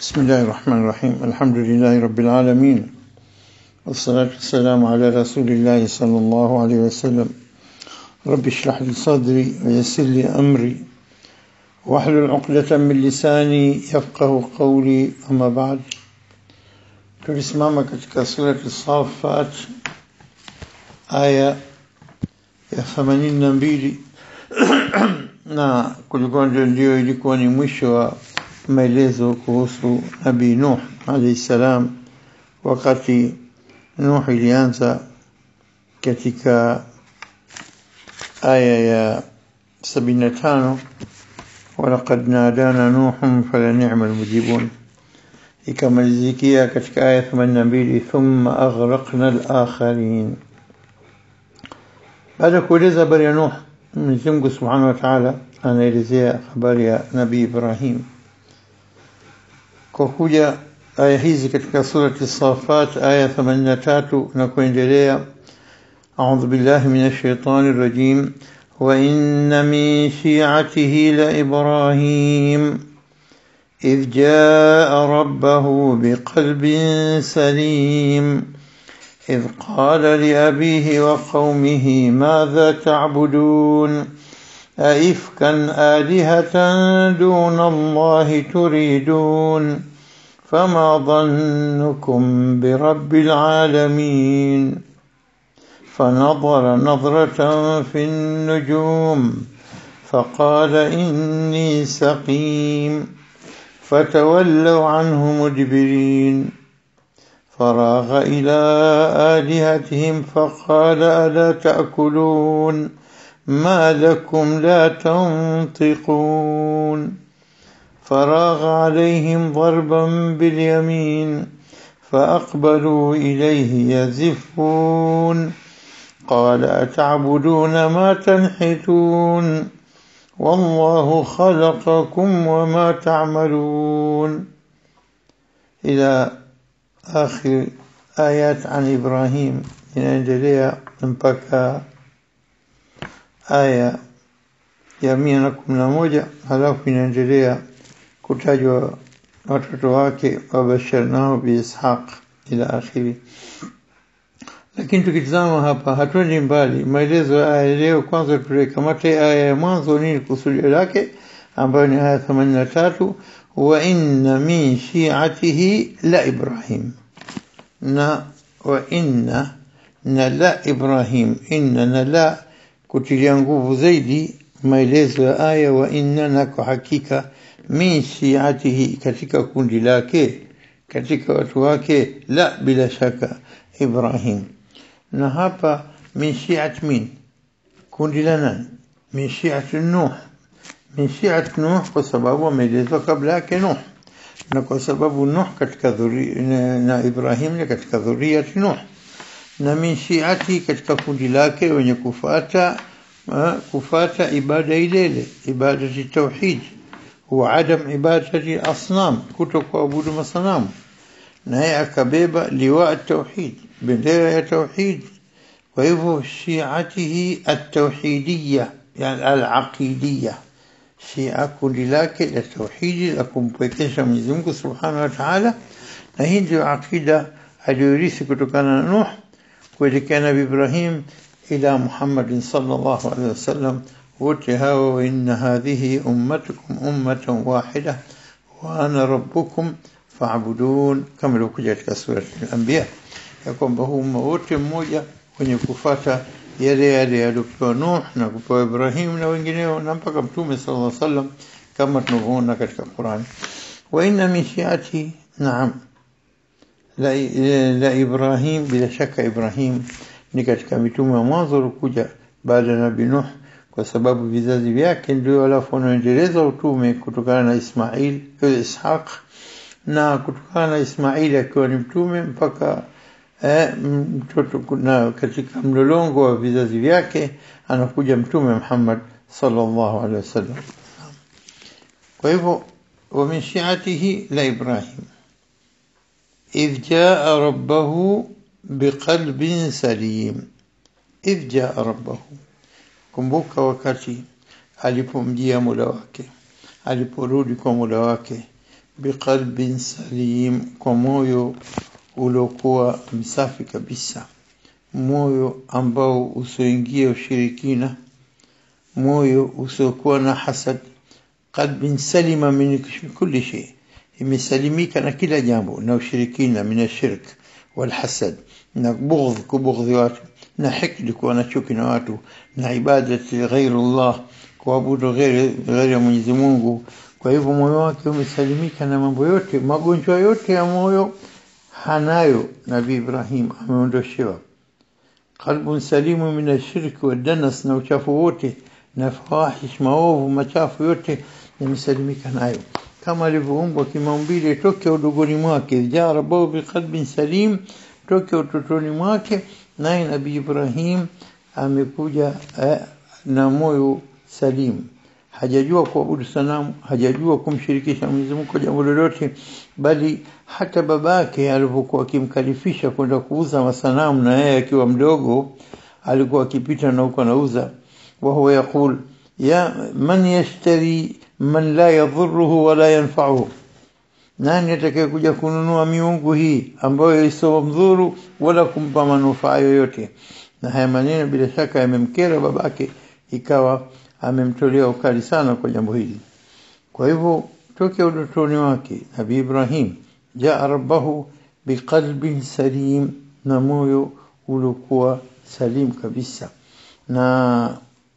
بسم الله الرحمن الرحيم الحمد لله رب العالمين والصلاة والسلام على رسول الله صلى الله عليه وسلم رب اشرح لي صدري ويسر لي أمري واحلل عقدة من لساني يفقه قولي أما بعد tulisimama katika surati Safat aya ya themanini na mbili na kulikuwa ndio ndio ilikuwa ni mwisho wa maelezo kuhusu Nabii Nuh alayhi salam, wakati Nuh ilianza katika aya ya sabini na tano walaqad nadana nuhum fala ni'ma almujibun ikamalizikia katika aya 82 thumma aghraqna al-akharin baada ya kueleza habari ya Nuh Mwenyezi Mungu Subhanahu wa Ta'ala anaelezea habari ya Nabii Ibrahim kwa kuja aya hizi katika surati Safat aya 83 na kuendelea أعوذ بالله من الشيطان الرجيم وإن من شيعته لإبراهيم إذ جاء ربه بقلب سليم إذ قال لأبيه وقومه ماذا تعبدون أئفكا آلهة دون الله تريدون فما ظنكم برب العالمين فنظر نظرة في النجوم فقال إني سقيم فتولوا عنه مدبرين فراغ إلى آلهتهم فقال ألا تأكلون ما لكم لا تنطقون فراغ عليهم ضربا باليمين فأقبلوا إليه يزفون قال أتعبدون ما تنحتون والله خلقكم وما تعملون إلى آخر آيات عن إبراهيم inaendelea mpaka aya ya mia na kumi na moja halafu inaendelea kutajwa watoto wake wabasharnahu biishaq ila akhiri lakini tukitizama hapa hatuendi mbali maelezo ya aya leo kwanza tulikamate aya ya mwanzo nini kusudio lake ambayo ni aya 83 wa inna min shi'atihi la ibrahim na wa inna na la ibrahim inna na la kutilia nguvu zaidi maelezo ya aya wa inna na kwa hakika min shi'atihi katika kundi lake katika watu wake la bila shaka ibrahim na hapa min shi'at min kundi la nani min shi'at nuh min shi'at nuh kwa sababu ameelezwa kabla yake nuh na kwa sababu nuh katika dhuri, na, na ibrahim ni katika dhuriyat nuh na min shi'ati katika kundi lake wenye kufata kufata ibada ilele ibada tauhid wa adam ibadati asnam kutokuabudu masanamu naye akabeba liwa tauhid bendera ya tauhid kwa hivyo shiatihi atauhidiya yani alaqidiya shia kundi lake la tauhidi la kumpwekesha Mwenyezi Mungu Subhanahu wa Ta'ala na hii ndio aqida aliyorithi kutokana na Nuh kuelekea Nabii Ibrahim ila Muhammad sallallahu alaihi wasallam wote hao wa inna hadhihi ummatukum ummatan wahida wa ana rabbukum fa'budun kama ilivyokuja katika sura al-Anbiya ya kwamba huu umma wote mmoja wenye kufata yale yale yaliyopewa Nuh na kupewa Ibrahim na wengineo na mpaka Mtume sallallahu alaihi wasallam kama tunavyoona katika Qur'an wa inna min shi'ati na'am la, la Ibrahim bila shaka Ibrahim ni katika mitume wa mwanzo walikuja baada ya Nabii Nuh kwa sababu vizazi vyake ndio walafu wanaendeleza utume kutokana na Ismail Ishaq na kutokana na Ismaili akiwa ni mtume mpaka eh, mtoto na katika mlolongo wa vizazi vyake anakuja mtume Muhammad sallallahu alaihi wasallam. Kwa hivyo wa min shi'atihi la Ibrahim idh jaa rabbahu biqalbin salim idh jaa rabbahu kumbuka wakati alipomjia Mola wake aliporudi kwa Mola wake biqalbin salim, kwa moyo uliokuwa msafi kabisa, moyo ambao usioingia ushirikina, moyo usiokuwa na hasad, qalbin salima min kulli shay, imesalimika na kila jambo, na ushirikina, min ashirk walhasad, na bughdh, kubughdhi watu, na hikdi, kuwa na chuki na watu, na ibadati ghairullah, kuabudu ghairi ya Mwenyezi Mungu. Kwa hivyo moyo wake umesalimika na mambo yote, magonjwa yote ya moyo hanayo. Nabii Ibrahim ameondoshewa qalbun salimu min ashirki wadanas, na uchafu wote na fawahish, maovu machafu yote yamesalimika nayo, kama alivyoumbwa kimaumbile toke udogoni mwake. Jaa rabbahu biqalbin salim, toke utotoni mwake. Naye Nabii Ibrahim amekuja eh, na moyo salim hajajua kuabudu sanamu, hajajua kumshirikisha Mwenyezi Mungu kwa jambo lolote, bali hata babake alipokuwa akimkalifisha kwenda kuuza masanamu, na yeye akiwa mdogo alikuwa akipita na huko anauza, wa huwa yaqul ya man yashtari man la yadhuruhu wala yanfa'uhu, nani atakaye kuja kununua miungu hii ambayo isiyomdhuru wala kumpa manufaa yoyote? Na haya maneno bila shaka yamemkera babake, ikawa amemtolea ukali sana kwa jambo hili. Kwa hivyo toke udotoni wake Nabii Ibrahim jaa rabbahu biqalbin salim, na moyo uliokuwa salim kabisa, na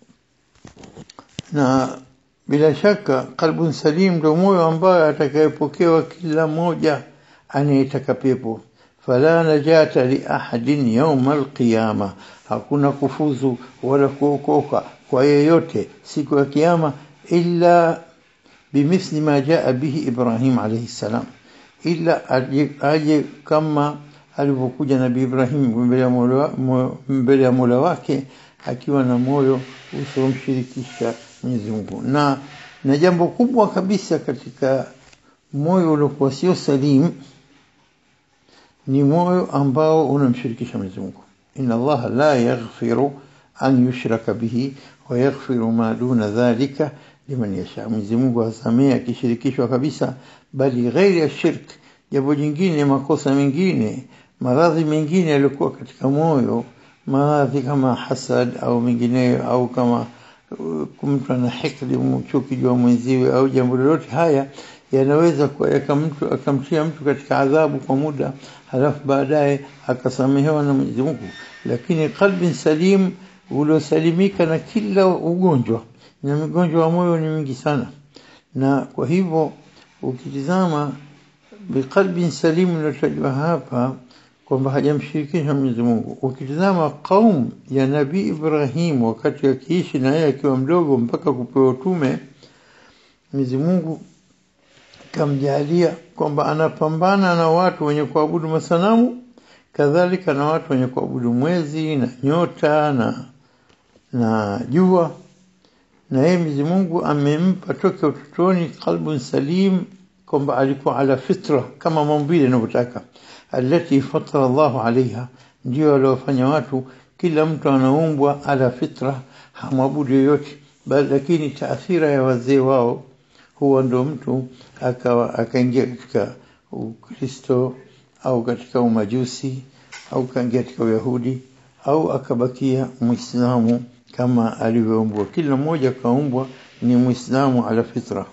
na bila shaka qalbun salim ndio moyo ambayo atakayepokewa kila mmoja anayetaka pepo. Fala najata li ahadin yawma alqiyama, hakuna kufuzu wala kuokoka kwa yeyote siku ya kiyama illa bimithli ma jaa bihi Ibrahim alayhi salam, illa aje kama alivyokuja Nabii Ibrahim mbele ya Mola wake akiwa na moyo usiomshirikisha Mwenyezi Mungu. Na na jambo kubwa kabisa katika moyo uliokuwa sio salim ni moyo ambao unamshirikisha Mwenyezi Mungu. Inna Allaha la yaghfiru an yushraka bihi wa yaghfiru ma duna dhalika liman yasha, Mwenyezi Mungu hasamehe akishirikishwa kabisa, bali ghairi ya shirk, jambo jingine, makosa mengine, maradhi mengine yaliyokuwa katika moyo, maradhi kama hasad au mengineyo, au kama mtu ana hikdi, chuki juu ya mwenziwe au jambo lolote, haya yanaweza mtu akamtia mtu katika adhabu kwa muda, halafu baadaye akasamehewa na Mwenyezi Mungu. Lakini qalbin salim uliosalimika na kila ugonjwa, na migonjwa wa moyo ni mingi sana, na kwa hivyo ukitizama biqalbin salim iliyotajwa hapa kwamba hajamshirikisha Mwenyezi Mungu. Ukitizama qaum ya Nabii Ibrahim wakati akiishi na yeye akiwa mdogo mpaka kupewa utume, Mwenyezi Mungu kamjalia kwamba anapambana na watu wenye kuabudu masanamu, kadhalika na watu wenye kuabudu mwezi na nyota na na jua, na yeye Mwenyezi Mungu amempa toke utotoni qalbun salim, kwamba alikuwa ala fitra kama maumbile yanavyotaka, allati fatara Allahu alaiha, ndio aliofanya watu, kila mtu anaumbwa ala fitra, hamwabudu yoyote bali, lakini taathira ya wazee wao huwa ndo mtu akawa akaingia katika Ukristo au katika umajusi au kaingia katika Uyahudi au akabakia Muislamu kama alivyoumbwa. Kila mmoja kaumbwa ni Muislamu ala fitra.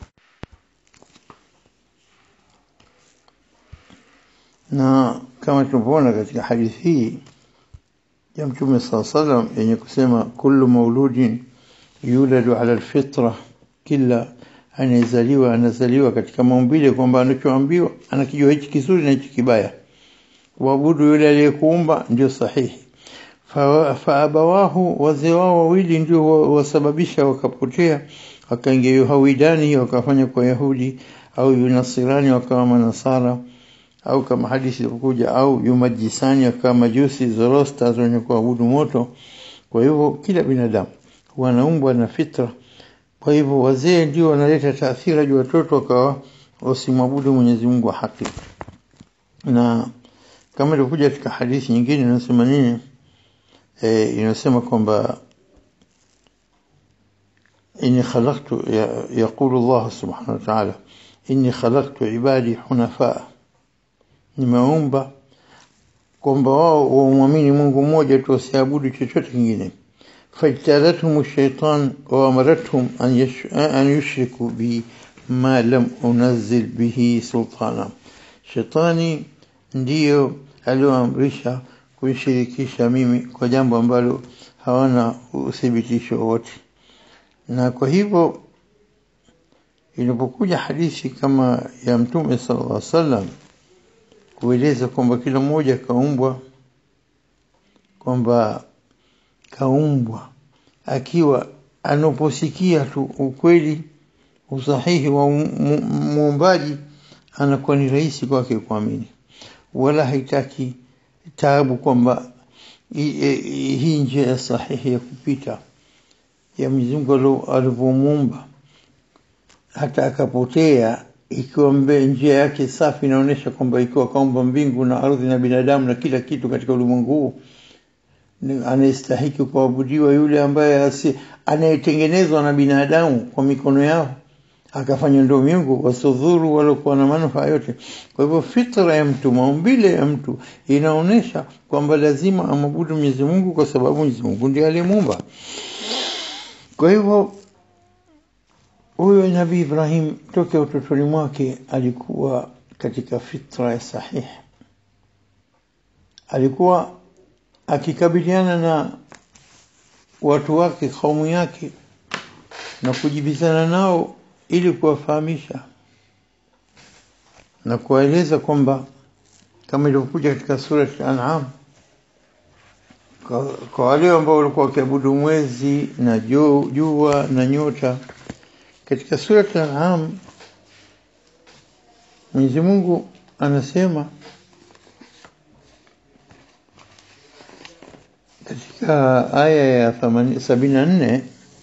Na kama tunavyoona katika hadithi hii ya Mtume saa salam yenye kusema kullu mauludin yuladu ala alfitra, kila anayezaliwa anazaliwa katika maumbile kwamba anachoambiwa anakijua hichi kizuri na hichi kibaya. Waabudu yule aliyekuumba ndio sahihi. Faabawahu, wazee wao wawili ndio wasababisha wakapotea, wakaingia yuhawidani, wakafanya kwa Yahudi, au yunasirani, wakawa manasara, au kama hadithi ilivyokuja, au yumajisani, wakawa majusi, Zoroasters, wenye kuabudu moto. Kwa hivyo kila binadamu wanaumbwa na fitra kwa hivyo wazee ndio wanaleta taathira juu watoto wakawa wasimwabudu Mwenyezi Mungu wa haki. Na kama ilivyokuja katika hadithi nyingine inasema nini? E, inasema kwamba inni khalaqtu, yaqulu Allah subhanahu wa ta'ala, inni khalaqtu ibadi hunafa nimeumba kwamba wao wamwamini Mungu mmoja tu wasiabudu chochote kingine fajtalathum shaitan wa amarathum an, yash, an yushriku bi ma lam unazil bihi sultana shetani ndiyo alioamrisha kunishirikisha mimi kwa jambo ambalo hawana uthibitisho wowote na kwa hivyo inapokuja hadithi kama ya mtume sallallahu alaihi wasallam kueleza kwamba kila mmoja kaumbwa kwamba kaumbwa akiwa anaposikia tu ukweli usahihi wa muumbaji anakuwa ni rahisi kwake kuamini wala haitaki taabu kwamba hii njia sahihi ya kupita ya Mwenyezi Mungu alivyomuumba hata akapotea ikiwa mbe njia yake safi inaonyesha kwamba ikiwa kaumba mbingu na ardhi na binadamu na kila kitu katika ulimwengu huu anayestahiki kuabudiwa yule ambaye anayetengenezwa na binadamu kwa mikono yao akafanya ndio miungu wasodhuru walokuwa na manufaa yote kwa hivyo fitra ya mtu maumbile ya mtu inaonyesha kwamba lazima amabudu Mwenyezi Mungu kwa sababu Mwenyezi Mungu ndiye aliyemuumba kwa hivyo huyo Nabii Ibrahim toka utotoni mwake alikuwa katika fitra ya sahihi alikuwa akikabiliana na watu wake kaumu yake na kujibizana nao ili kuwafahamisha na kuwaeleza kwamba kama ilivyokuja katika sura al-An'am kwa wale ambao walikuwa wakiabudu mwezi na jua na nyota katika sura al-An'am Mwenyezi Mungu anasema katika aya ya 74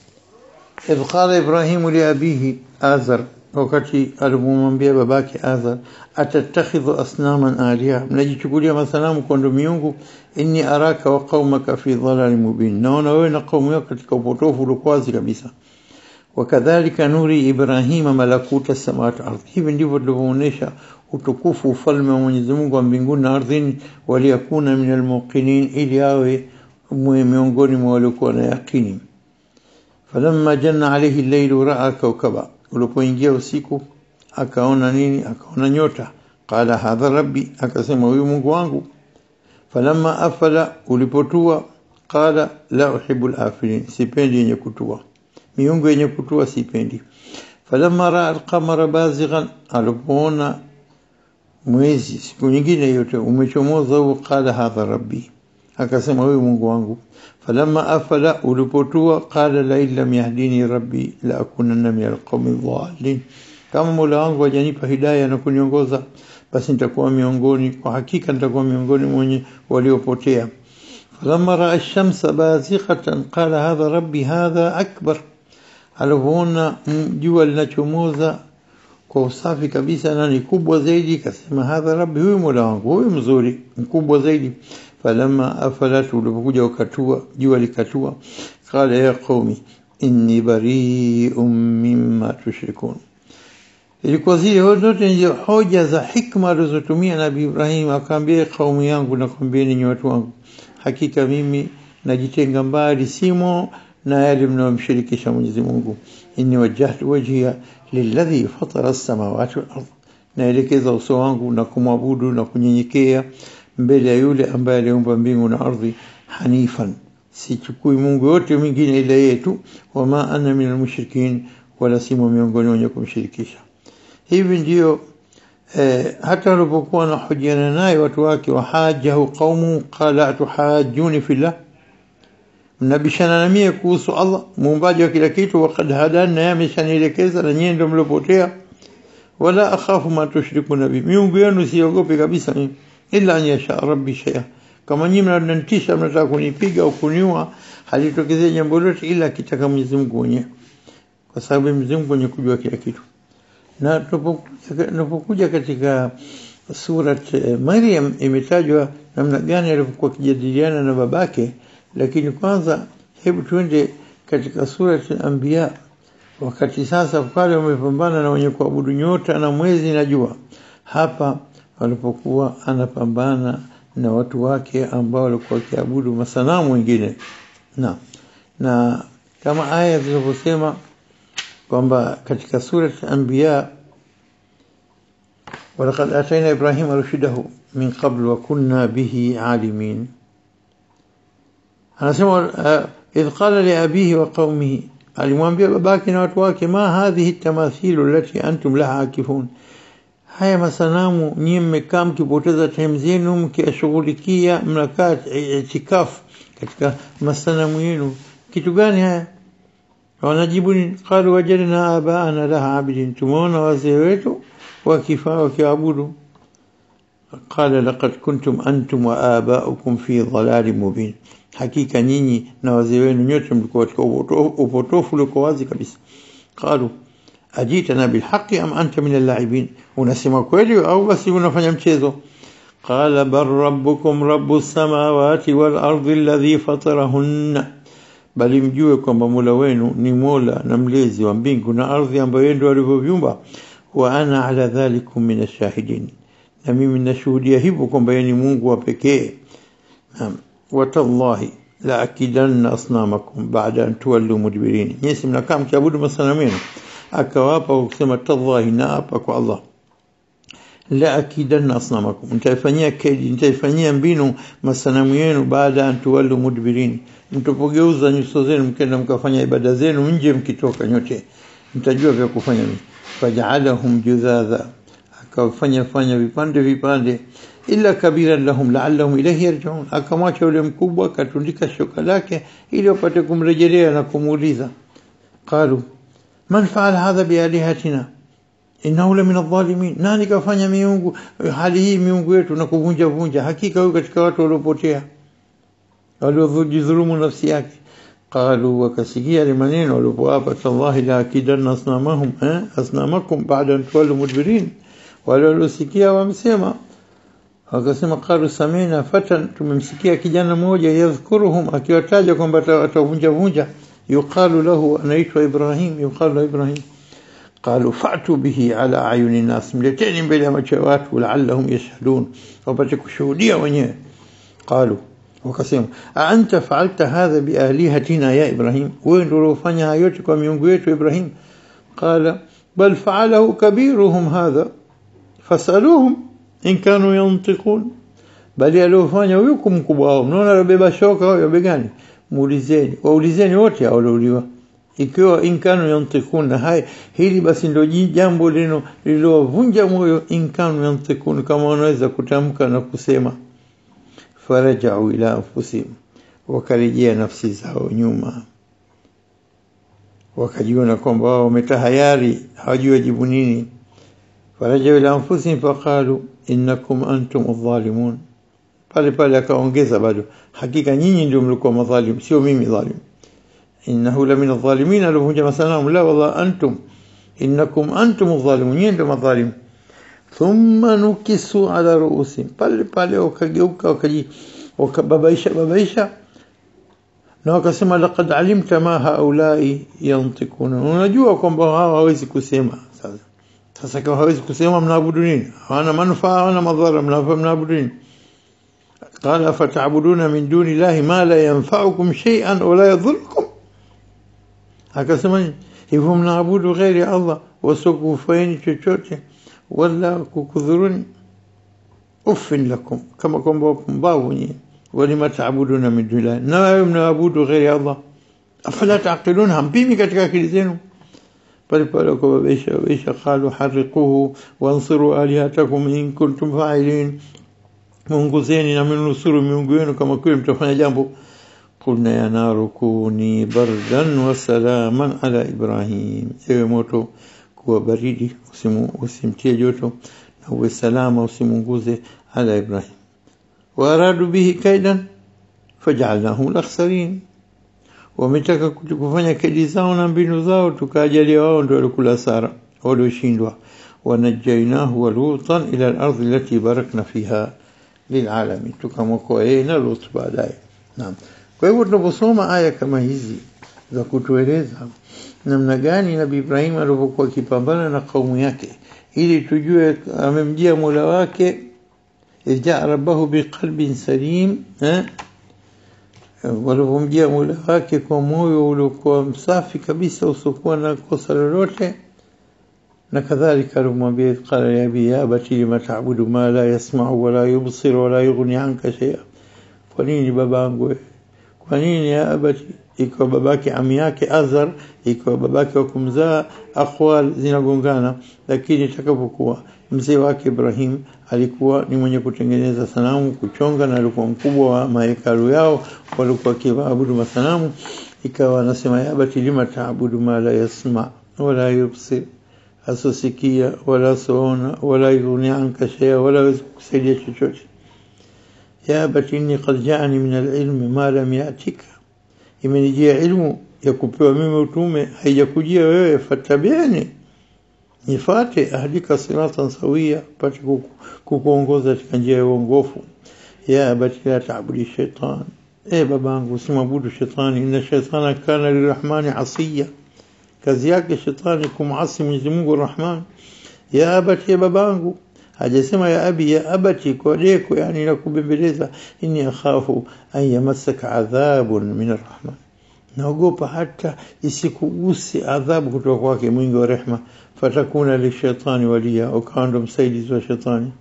idh qala ibrahimu liabihi azar wakati alipomwambia babake azar atattakhidhu asnaman aliha mnajichukulia masanamu kwa ndo miungu inni araka wa qaumaka fi dhalalin mubin naona wewe na kaumu yako katika upotofu uliokuwazi kabisa wakadhalika nuri ibrahima malakuta samawati ardhi hivi ndivyo tulivyoonyesha utukufu ufalme wa Mwenyezi Mungu wa mbinguni na ardhini waliyakuna min almuqinin ili awe miongoni mwa waliokuwa na yakini falamma janna alayhi al-layl ra'a kawkaba ulipoingia usiku akaona nini akaona nyota qala hadha rabbi akasema huyu Mungu wangu falamma afala ulipotua qala la uhibbu al-afilin sipendi yenye kutua miungu yenye kutua sipendi falamma ra'a al-qamara bazighan alipoona mwezi siku nyingine yote umechomoza huo qala hadha rabbi akasema huyu Mungu wangu falamma afala ulipotua qala la illam yahdini rabbi la akunanna min alqawmi dhalin kama Mola wangu hajanipa hidayah na kuniongoza basi nitakuwa miongoni kwa hakika nitakuwa miongoni mwenye waliopotea falamma raa ash-shamsa bazighatan qala hadha rabbi hadha akbar alipoona jua linachomoza kwa usafi kabisa na ni kubwa zaidi kasema hadha rabbi huyu Mola wangu huyu mzuri mkubwa zaidi falamma afalat ulipokuja ukatua jua likatua qala ya qaumi inni bari'un mimma tushrikun ilikuwa zile zote ndio hoja za hikma alizotumia nabii Ibrahim akamwambia kaumu yangu nakwambieni ni watu wangu hakika mimi najitenga mbali simo na yale mnayomshirikisha Mwenyezi Mungu inni wajjahtu wajhiya lilladhi fatara as-samawati wal ardh naelekeza uso wangu na kumwabudu na kunyenyekea mbele ya yule ambaye aliumba mbingu na ardhi hanifan sichukui Mungu yote mwingine ila yeye tu wama ana min almushrikin wala simo miongoni wenye kumshirikisha hivi ndio eh, hata walipokuwa na hojiana naye watu wake wahajahu qaumu qala atuhajuni fillah mnabishana na mie kuhusu Allah muumbaji wa kila kitu wakad hadani na ameshanielekeza na nyie ndio mliopotea wala akhafu ma tushrikuna bi miungu yenu siogopi kabisa mimi illa an yasha rabbi shay'a kama nyinyi mnanitisha mnataka kunipiga au kuniua halitokezea jambo lolote ila akitaka Mwenyezi Mungu mwenyewe kwa sababu Mwenyezi Mungu mwenye kujua kila kitu na tunapokuja katika surat Maryam imetajwa namna gani alivyokuwa kijadiliana na babake lakini kwanza hebu tuende katika surat al-anbiya wakati sasa pale wamepambana na wenye kuabudu nyota na mwezi na jua hapa walipokuwa anapambana na watu wake ambao walikuwa wakiabudu masanamu wengine na na kama aya zilivyosema kwamba katika surat anbiya walaqad atayna ibrahima rushdahu min qabl wa kunna bihi alimin anasema idh qala li abihi wa qaumihi alimwambia babake na watu wake ma hadhihi tamathilu allati antum laha akifun haya masanamu nyinyi mmekaa mkipoteza time zenu mkiyashughulikia mnakaa itikafu katika masanamu yenu kitu gani haya wanajibu ni qalu wajadna abaana laha abidin tumeona wazee wetu wakifaa wakiabudu qala laqad kuntum antum wa abaukum fi dhalalin mubin hakika nyinyi na wazee wenu nyote mlikuwa katika upotofu uliokuwa wazi kabisa qalu ajitana bilhaqi am anta min allaibin unasema kweli au basi unafanya mchezo qala bal rabbukum rabbus samawati wal ardi alladhi fatarahunna bali mjue kwamba Mola wenu ni Mola na mlezi wa mbingu na ardhi ambayo yeye ndiye alivyoviumba wa ana ala dhalikum min ashahidin na mimi nashuhudia hivyo kwamba yeye ni Mungu wa pekee naam watallahi la akidanna asnamakum baada an tuwallu mudbirin nyinyi mnakaa mkiabudu masanamu yenu akawapa kusema tallahi na hapa kwa Allah la akidanna asnamakum nitaifanyia kedi nitaifanyia mbinu masanamu yenu baada an tuwallu mudbirin mtapogeuza nyuso zenu mkenda mkafanya ibada zenu nje mkitoka nyote mtajua vya kufanya nini faj'alahum judhadha akawafanya fanya vipande vipande illa kabiran lahum la'allahum ilayhi yarji'un akamwacha yule mkubwa akatundika shoka lake ili wapate kumrejelea na kumuuliza qalu man fa'ala hadha bialihatina innahu la min adh-dhalimin nani kafanya miungu hali hii miungu yetu na kuvunja vunja hakika huyu katika watu waliopotea waliodhulumu nafsi yake qalu wakasikia ile maneno walipoapa tallahi la akidanna asnamahum eh asnamakum ba'da an tuwallu mudbirin wale waliosikia wamsema wakasema qalu samina fatan tumemsikia kijana mmoja yadhkuruhum akiwataja kwamba atavunja vunja yuqalu lahu anaitwa Ibrahim yuqalu lahu Ibrahim قالوا فأتوا به على أعين الناس ملتين mbele ya macho ya watu la'allahum yashhadun wapate kushuhudia wenyewe قالوا wakasema anta fa'alta hadha bialihatina ya Ibrahim wewe ndio uliofanya hayo yote kwa miungu yetu Ibrahim qala bal fa'alahu kabiruhum hadha fasaluhum in kanu yantiqun bali aliofanya huyo mkubwa wao mnaona alibeba shoka huyo begani muulizeni waulizeni wote hao waliouliwa ikiwa inkanu yantikuna hai hili basi ndio jambo lino lililowavunja moyo inkanu yantikun kama wanaweza kutamka na kusema farajau ila anfusihim wakarejea nafsi zao nyuma wakajiona kwamba wao wametahayari hawajui wajibu nini farajau ila anfusihim faqalu innakum antum adh-dhalimun pale pale akaongeza bado hakika nyinyi ndio mlikuwa madhalim sio mimi dhalim innahu la min adh-dhalimin alivunja masanamu la wallah antum innakum antum adh-dhalimun nyinyi ndio madhalim thumma nukisu ala ruusim pale pale wakageuka wakaji wakababaisha babaisha na wakasema laqad alimta ma haulai yantikuna unajua kwamba hawa hawezi kusema sasa sasa kama hawezi kusema mnaabudu nini hawana manufaa hawana madhara mnaabudu nini قال أفتعبدون من دون الله ما لا ينفعكم شيئا ولا يضركم akasema hivyo mnaabudu ghairi Allah wasiokufaini chochote wala kukudhuruni uffin lakum kama kwamba wapumbavu nyinyi walima taabuduna min dunillah na wewe mnaabudu ghairi Allah afala taqilun hampimi katika akili zenu pale pale wakababisha babisha qalu harriquhu wansiru alihatakum in kuntum fa'ilin muunguzeni na mnusuru miungu yenu kama kweli mtafanya jambo قلنا يا نار كوني بردا وسلاما على إبراهيم ewe moto kuwa baridi usimu usimtie joto na uwe salama usimunguze ala Ibrahim waradu bihi kaidan fajalnahum al-akhsarin wametaka kufanya kedi zao na mbinu zao tukajalia wao ndio walikula sara walioshindwa wanajainahu wa lutan ila al-ardh allati barakna fiha lilalamin tukamwokoa yeye na Lut baadaye naam kwa hivyo tunaposoma aya kama hizi za kutueleza namna gani nabii Ibrahim alivyokuwa akipambana na kaumu yake ili tujue amemjia Mola wake idjaa rabbahu biqalbin salim eh? walivyomjia Mola wake kwa moyo uliokuwa msafi kabisa usiokuwa na kosa lolote na kadhalika alimwambia qala ya abi ya abati lima ta'budu ma la yasma'u wala yubsir wala yughni anka shay'a kwa nini babangu kwa nini ya abati ikiwa babake ami yake Azar ikiwa babake wa kumzaa aqwal zinagongana lakini itakapokuwa mzee wake Ibrahim alikuwa ni mwenye kutengeneza sanamu kuchonga na alikuwa mkubwa wa mahekalu yao walikuwa kiabudu masanamu ikawa anasema ya abati lima ta'budu ma la yasma wala yubsir asosikia wala soona wala yughni anka shay'a wala kusaidia chochote ya abati inni qad ja'ani min al-ilmi ma lam ya'tika imenijia ilmu ya kupewa mimi utume haijakujia wewe fatabiani nifate ahdika siratan sawia pate kukuongoza katika njia ya uongofu ya abati la ta'budi shaitan e babangu usimwabudu shetani inna shaitana kana lirahmani asiya kazi yake shetani kumasi Mwenyezi Mungu Rahman ya abati ya babangu hajasema ya abi ya abati kwa deko yani la kubembeleza inni akhafu an yamassaka adhabun min arrahman naogopa hata isikuguse adhabu kutoka kwake mwingi wa rehma fatakuna lishaitani walia ukawa ndo msaidizi wa shetani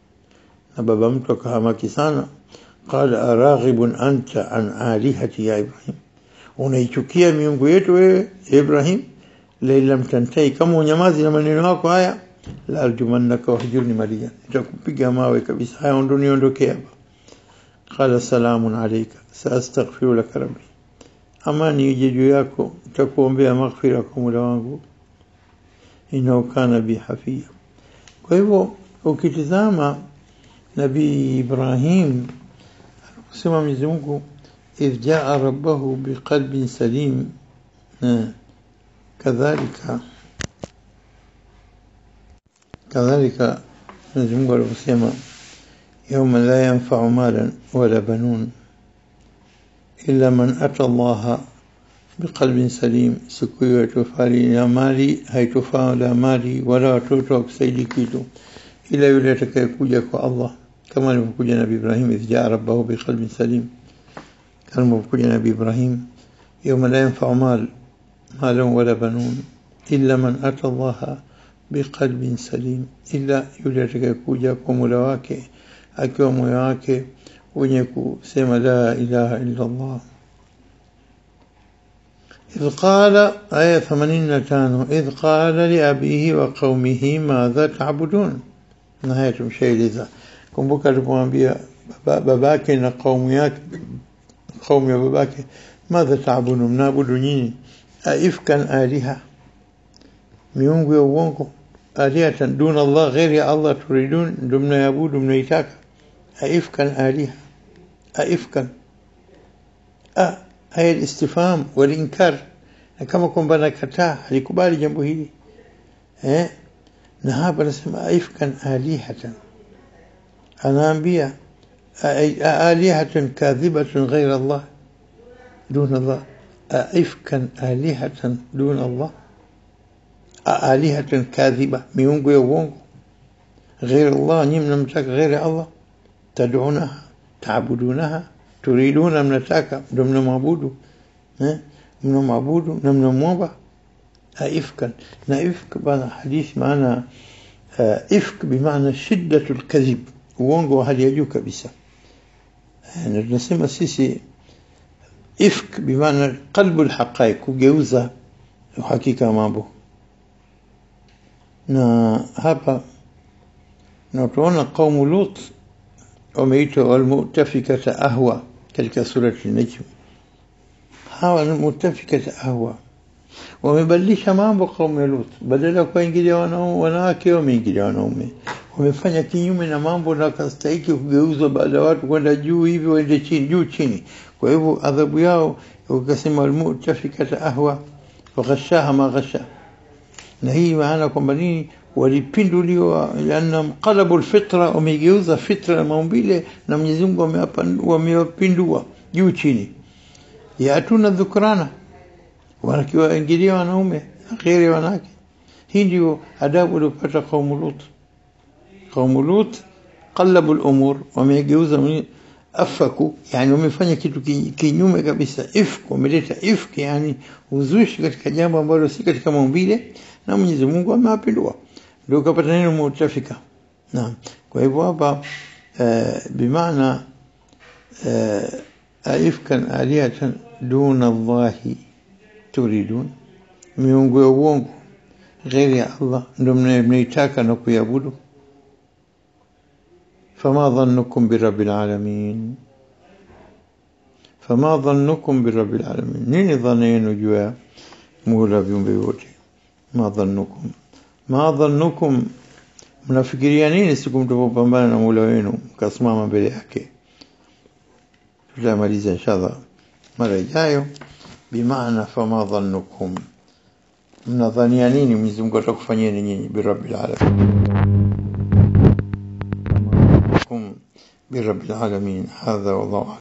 na baba mtu akahamaki sana qala araghibun anta an alihati ya ibrahim unaichukia miungu yetu wewe Ibrahim la lam tantai kama unyamazi na maneno yako haya la arjumannaka wahjurni maliyan nitakupiga mawe kabisa haya ndo niondoke hapa qala salamun alayka saastaghfiru laka rabbi amani ije juu yako nitakuombea maghfira kwa Mola wangu inao kana bi hafia kwa hivyo ukitizama nabii Ibrahim kusema Mwenyezi Mungu إذ جاء ربه بقلب سليم كذلك كذلك نجم الوسيمة يوم لا ينفع مالا ولا بنون إلا من أتى الله بقلب سليم سكوي وتفالي لا مالي هي تفا لا مالي ولا توتوك سيدي كيتو إلا يولتك يكوجك الله كما لم يكوجنا بإبراهيم إذ جاء ربه بقلب سليم الموجود نبي إبراهيم يوم لا ينفع مال مال ولا بنون إلا من أتى الله بقلب سليم إلا يولد كوجا كمولواك أكيو مويواك ونيكو سيما لا إله إلا الله إذ قال آية ثمانين تانو إذ قال لأبيه وقومه ماذا تعبدون نهاية شيء لذا kumbuka alipomwambia babake na kaumu yake قوم يا باباك ماذا تعبدون mnaabudu nyinyi aifkan aliha miungu ya uongo alihatan duna Allah ghairi ya Allah turidun ndio mnaabudu mnaitaka aifkan aliha aifkan a haya istifham wal inkar kama kwamba nakataa alikubali jambo hili eh na hapa nasema aifkan alihatan anaambia آلهة كاذبة غير الله دون الله أئفكا آلهة دون الله آلهة كاذبة ميونغو يوونغو غير الله نمنا متاك غير الله تدعونها تعبدونها تريدون منتاك دمنا معبود من معبود نمنا موبا أئفكا نائفك بنا حديث معنا إفك بمعنى شدة الكذب uongo wa hali ya juu kabisa na tunasema sisi ifk bimaana qalbu alhaqaiq kugeuza uhakika wa mambo na hapa na tuona kaumu lut wameitwa walmutafikata ahwa katika surati najm hawa ni mutafikata ahwa wamebadilisha mambo kaumu ya lut badala ya kuingilia wanawake wameingilia wanaume wamefanya kinyume na mambo na kastahiki kugeuzwa baada ya watu kwenda juu hivi waende chini juu chini kwa hivyo adhabu yao ukasema almutafikata ahwa faghashaha ma ghasha na hii maana kwamba nini walipinduliwa lianna mqalabu alfitra wamegeuza fitra ya maumbile na Mwenyezi Mungu wamewapindua juu chini yatuna dhukrana wanakiwaingilia wanaume akhiri ya wanawake hii ndio adabu waliopata kaumu Lut kaumu Lut qallabu al-umur wamegeuza afaku yani wamefanya kitu kinyume kabisa ifk wameleta ifk yani uzushi katika jambo ambalo si katika maumbile na Mwenyezi Mungu amewapindua ndio kapata neno mutafika naam kwa hivyo hapa bimaana aifkan aliyatan duna Allahi turidun miungu ya uongo ghairi ya Allah ndio mnaitaka na kuiabudu فما ظنكم برب العالمين فما ظنكم برب العالمين nini dhana yenu juu ya Mola viumbe wote ma dhannukum ma dhannukum mnafikiria nini siku mtapopambana na Mola wenu mkasimama mbele yake tutamaliza inshallah mara ijayo bimaana fama dhannukum mnadhania nini Mwenyezi Mungu atakufanyeni nyinyi birabbil alamin برب العالمين هذا والله